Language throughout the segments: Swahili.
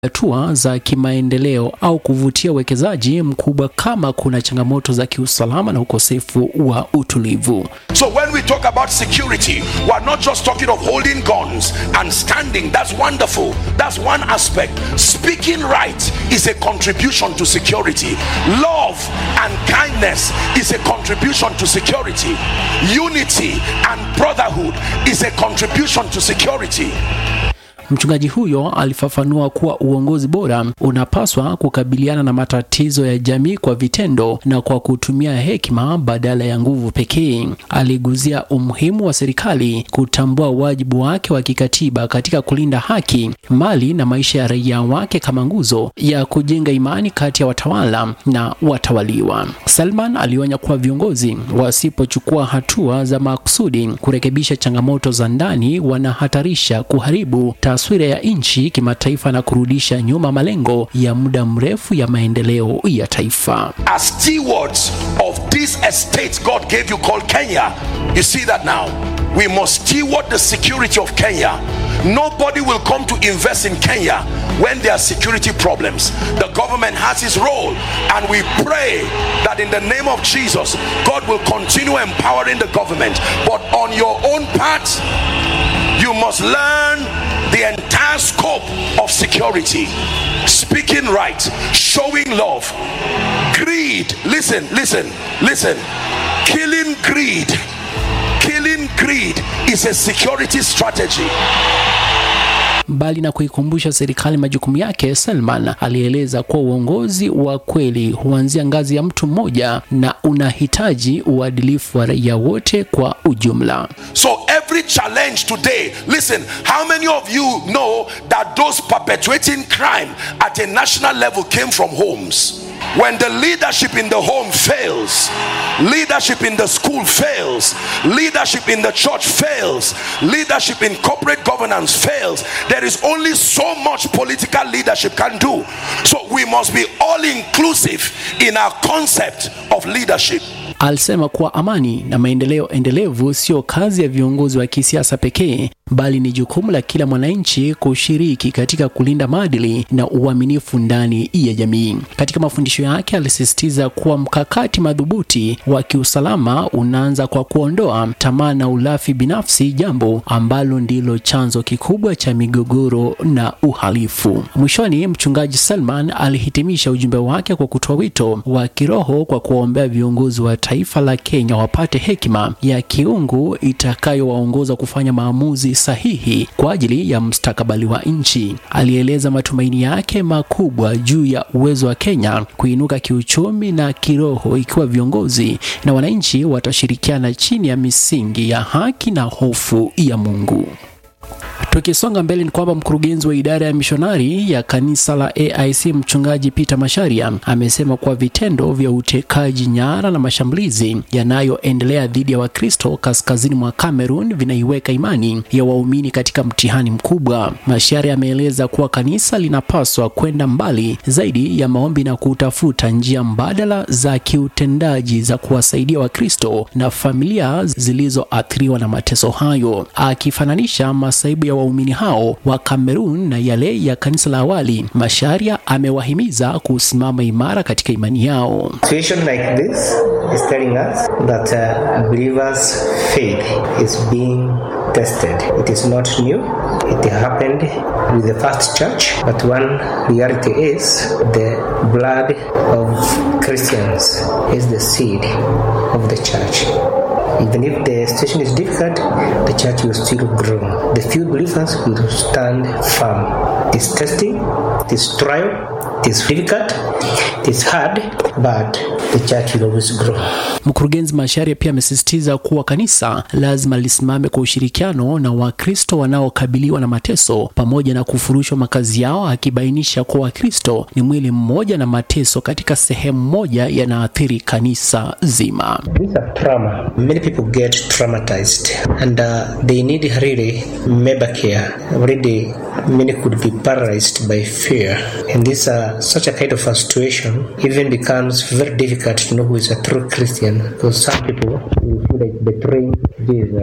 hatua za kimaendeleo au kuvutia uwekezaji mkubwa kama kuna changamoto za kiusalama na ukosefu wa utulivu. So when we talk about security, we're not just talking of holding guns and standing. That's wonderful. That's one aspect. Speaking right is a contribution to security. Love and kindness is a contribution to security. Unity and brotherhood is a contribution to security. Mchungaji huyo alifafanua kuwa uongozi bora unapaswa kukabiliana na matatizo ya jamii kwa vitendo na kwa kutumia hekima badala ya nguvu pekee. Aliguzia umuhimu wa serikali kutambua wajibu wake wa kikatiba katika kulinda haki, mali na maisha ya raia wake kama nguzo ya kujenga imani kati ya watawala na watawaliwa. Salman alionya kuwa viongozi wasipochukua hatua za makusudi kurekebisha changamoto za ndani wanahatarisha kuharibu taswira ya nchi kimataifa na kurudisha nyuma malengo ya muda mrefu ya maendeleo ya taifa. As stewards of this estate God gave you called Kenya, you see that now. We must steward the security of Kenya. Nobody will come to invest in Kenya when there are security problems. The government has its role, and we pray that in the name of Jesus, God will continue empowering the government. But on your own part, you must learn the entire scope of security speaking right showing love greed listen listen listen killing greed killing greed is a security strategy Mbali na kuikumbusha serikali majukumu yake, Salman alieleza kuwa uongozi wa kweli huanzia ngazi ya mtu mmoja na unahitaji uadilifu wa raia wote kwa ujumla. So every challenge today, listen, how many of you know that those perpetuating crime at a national level came from homes? When the leadership in the home fails, leadership in the school fails, leadership in the church fails, leadership in corporate governance fails, there is only so much political leadership can do. So we must be all inclusive in our concept of leadership. Alisema kuwa amani na maendeleo endelevu sio kazi ya viongozi wa kisiasa pekee, bali ni jukumu la kila mwananchi kushiriki katika kulinda maadili na uaminifu ndani ya jamii. Katika mafundisho yake, alisisitiza kuwa mkakati madhubuti wa kiusalama unaanza kwa kuondoa tamaa na ulafi binafsi, jambo ambalo ndilo chanzo kikubwa cha migogoro na uhalifu. Mwishoni, mchungaji Salman alihitimisha ujumbe wake kwa kutoa wito wa kiroho kwa kuwaombea viongozi wa taifa la Kenya wapate hekima ya kiungu itakayowaongoza kufanya maamuzi sahihi kwa ajili ya mustakabali wa nchi. Alieleza matumaini yake makubwa juu ya uwezo wa Kenya kuinuka kiuchumi na kiroho ikiwa viongozi na wananchi watashirikiana chini ya misingi ya haki na hofu ya Mungu. Tukisonga mbele ni kwamba mkurugenzi wa idara ya mishonari ya kanisa la AIC mchungaji Peter Masharia amesema kuwa vitendo vya utekaji nyara na mashambulizi yanayoendelea dhidi ya Wakristo kaskazini mwa Cameroon vinaiweka imani ya waumini katika mtihani mkubwa. Masharia ameeleza kuwa kanisa linapaswa kwenda mbali zaidi ya maombi na kutafuta njia mbadala za kiutendaji za kuwasaidia Wakristo na familia zilizoathiriwa na mateso hayo, akifananisha masaibu ya waumini hao wa Kamerun na yale ya kanisa la awali. Masharia amewahimiza kusimama imara katika imani yao. situation like this is telling us that uh, believers' faith is being tested. It is not new. It happened with the first church, but one reality is the blood of Christians is the seed of the church. Even if the situation is difficult, the church will still grow. The few believers will stand firm. This testing, this trial, this difficult, it's hard, but the church will always grow. Mkurugenzi Masharia pia amesisitiza kuwa kanisa lazima lisimame kwa ushirikiano na Wakristo wanaokabiliwa na mateso pamoja na kufurushwa makazi yao, akibainisha kuwa Wakristo ni mwili mmoja na mateso katika sehemu moja yanaathiri kanisa zima. These are trauma. Many people get traumatized and uh, they need really member care. Already, many could be paralyzed by fear. And this uh, such a kind of a situation even becomes very difficult to know who is a true Christian because some people will feel like betraying Jesus.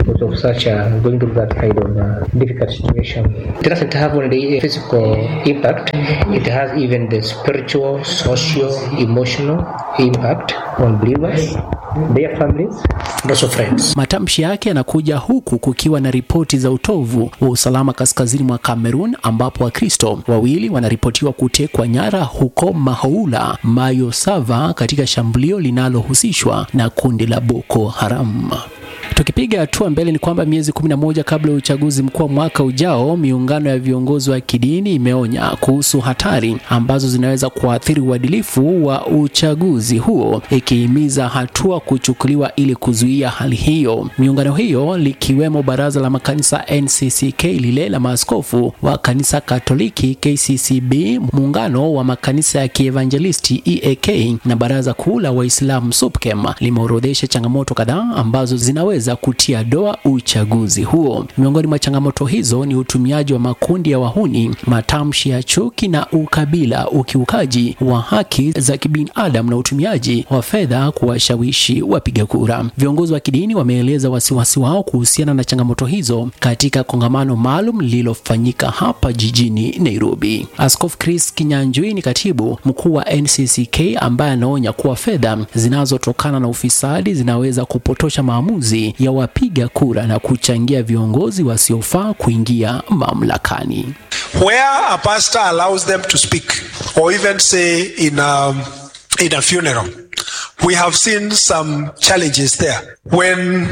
because of such uh, going through that kind of uh, difficult situation. It doesn't have only a physical impact, it has even the spiritual, social, emotional impact on believers, their families, and also friends. Matamshi yake yanakuja huku kukiwa na ripoti za utovu wa usalama kaskazini mwa Cameroon ambapo Wakristo wawili wanaripotiwa kutekwa nyara huko Mahoula, Mayo Sava katika shambulio linalohusishwa na kundi la Boko Haram. Tukipiga hatua mbele ni kwamba miezi 11 kabla ya uchaguzi mkuu wa mwaka ujao, miungano ya viongozi wa kidini imeonya kuhusu hatari ambazo zinaweza kuathiri uadilifu wa uchaguzi huo, ikihimiza hatua kuchukuliwa ili kuzuia hali hiyo. Miungano hiyo likiwemo baraza la makanisa NCCK, lile la maaskofu wa kanisa Katoliki KCCB, muungano wa makanisa ya kievanjelisti EAK na baraza kuu la Waislamu SUPKEM limeorodhesha changamoto kadhaa ambazo zinaweza za kutia doa uchaguzi huo. Miongoni mwa changamoto hizo ni utumiaji wa makundi ya wahuni, matamshi ya chuki na ukabila, ukiukaji wa haki za kibinadamu na utumiaji wa fedha kuwashawishi wapiga kura. Viongozi wa kidini wameeleza wasiwasi wao kuhusiana na changamoto hizo katika kongamano maalum lililofanyika hapa jijini Nairobi. Askofu Chris Kinyanjui ni katibu mkuu wa NCCK ambaye anaonya kuwa fedha zinazotokana na ufisadi zinaweza kupotosha maamuzi ya wapiga kura na kuchangia viongozi wasiofaa kuingia mamlakani. where a pastor allows them to speak or even say in a, in a funeral we have seen some challenges there when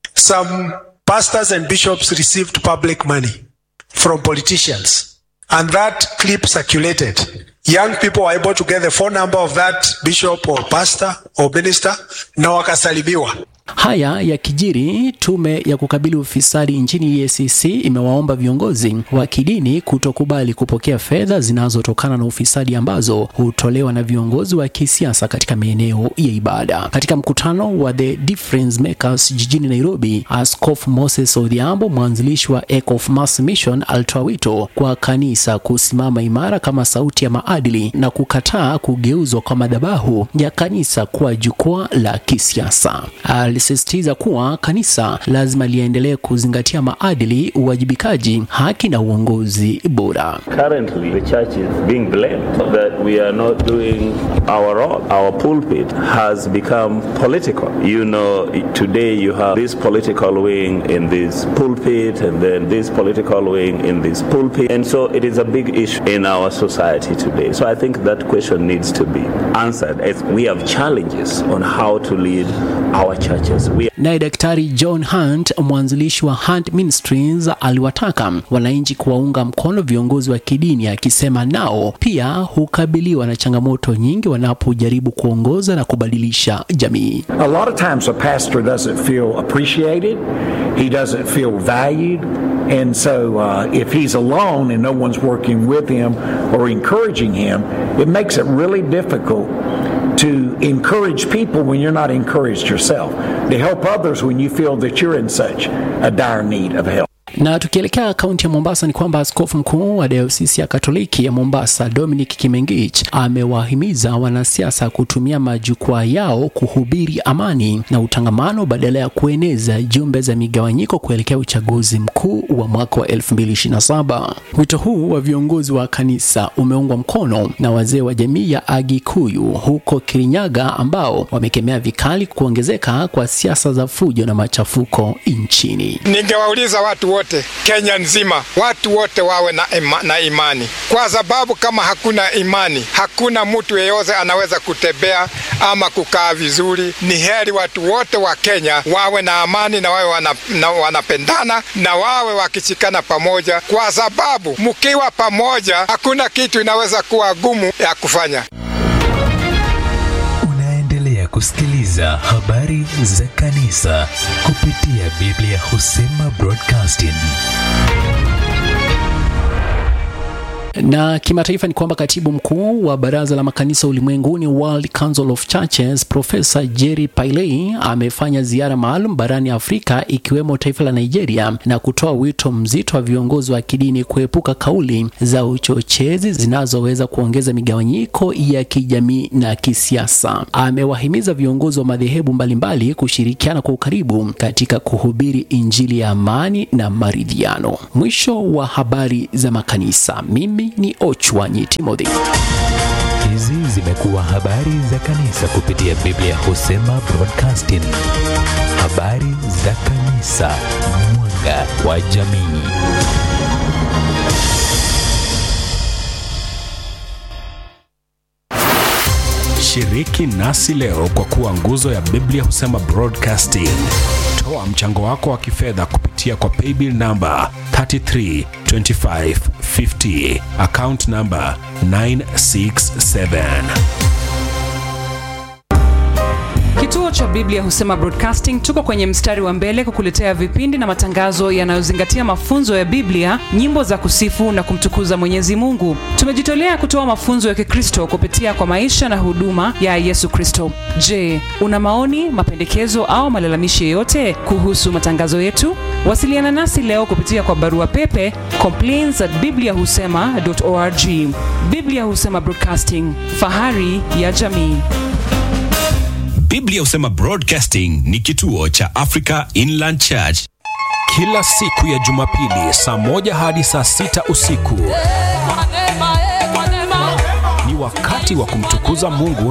some pastors and bishops received public money from politicians and that clip circulated young people were able to get the phone number of that bishop or pastor or minister na wakasalimiwa Haya yakijiri, tume ya kukabili ufisadi nchini EACC imewaomba viongozi wa kidini kutokubali kupokea fedha zinazotokana na ufisadi ambazo hutolewa na viongozi wa kisiasa katika maeneo ya ibada. Katika mkutano wa The Difference Makers jijini Nairobi, Askofu Moses Odhiambo, mwanzilishi wa Echo of Mass Mission, alitoa wito kwa kanisa kusimama imara kama sauti ya maadili na kukataa kugeuzwa kwa madhabahu ya kanisa kuwa jukwaa la kisiasa. Alisisitiza kuwa kanisa lazima liendelee kuzingatia maadili, uwajibikaji, haki na uongozi bora. Currently, the church is being blamed that we are not doing our role. Our pulpit has become political. You know, today you have this political wing in this pulpit, and then this political wing in this pulpit. And so it is a big issue in our society today. So I think that question needs to be answered as we have challenges on how to lead our churches. We Naye Daktari John Hunt, mwanzilishi wa Hunt Ministries, aliwataka wananchi kuwaunga mkono viongozi wa kidini, akisema nao pia hukabiliwa na changamoto nyingi wanapojaribu kuongoza na kubadilisha jamii. A lot of times a pastor doesn't feel appreciated, he doesn't feel valued, and so uh, if he's alone and no one's working with him or encouraging him, it makes it really difficult to encourage people when you're not encouraged yourself, to help others when you feel that you're in such a dire need of help. Na tukielekea kaunti ya Mombasa ni kwamba askofu mkuu wa dayosisi ya Katoliki ya Mombasa Dominic Kimengich amewahimiza wanasiasa kutumia majukwaa yao kuhubiri amani na utangamano badala ya kueneza jumbe za migawanyiko kuelekea uchaguzi mkuu wa mwaka wa 2027. Wito huu wa viongozi wa kanisa umeungwa mkono na wazee wa jamii ya Agikuyu huko Kirinyaga ambao wamekemea vikali kuongezeka kwa siasa za fujo na machafuko nchini. Ningewauliza watu wote Kenya nzima, watu wote wawe na, ima, na imani, kwa sababu kama hakuna imani, hakuna mtu yeyote anaweza kutembea ama kukaa vizuri. Ni heri watu wote wa Kenya wawe na amani na wawe wana, na wanapendana na wawe wakishikana pamoja, kwa sababu mkiwa pamoja hakuna kitu inaweza kuwa gumu ya kufanya. Unaendelea kusikiliza habari za kanisa kupitia Biblia Husema Broadcasting. Na kimataifa ni kwamba katibu mkuu wa baraza la makanisa ulimwenguni World Council of Churches Profesa Jerry Pailey amefanya ziara maalum barani Afrika ikiwemo taifa la Nigeria na kutoa wito mzito wa viongozi wa kidini kuepuka kauli za uchochezi zinazoweza kuongeza migawanyiko ya kijamii na kisiasa. Amewahimiza viongozi wa madhehebu mbalimbali kushirikiana kwa ukaribu katika kuhubiri injili ya amani na maridhiano. Mwisho wa habari za makanisa. Mimi ni Ochwanyi Timothy. Hizi zimekuwa habari za kanisa kupitia Biblia Husema Broadcasting. Habari za kanisa, mwanga wa jamii. Shiriki nasi leo kwa kuwa nguzo ya Biblia Husema Broadcasting. Toa mchango wako wa kifedha kupitia kwa paybill namba 332550 account namba 967. Kituo cha Biblia Husema Broadcasting tuko kwenye mstari wa mbele kukuletea vipindi na matangazo yanayozingatia mafunzo ya Biblia, nyimbo za kusifu na kumtukuza Mwenyezi Mungu. Tumejitolea kutoa mafunzo ya Kikristo kupitia kwa maisha na huduma ya Yesu Kristo. Je, una maoni, mapendekezo au malalamishi yoyote kuhusu matangazo yetu? Wasiliana nasi leo kupitia kwa barua pepe complaints at bibliahusema.org. Biblia Husema Broadcasting, fahari ya jamii. Biblia Husema Broadcasting ni kituo cha Africa Inland Church. Kila siku ya Jumapili saa moja hadi saa sita usiku ni wakati wa kumtukuza Mungu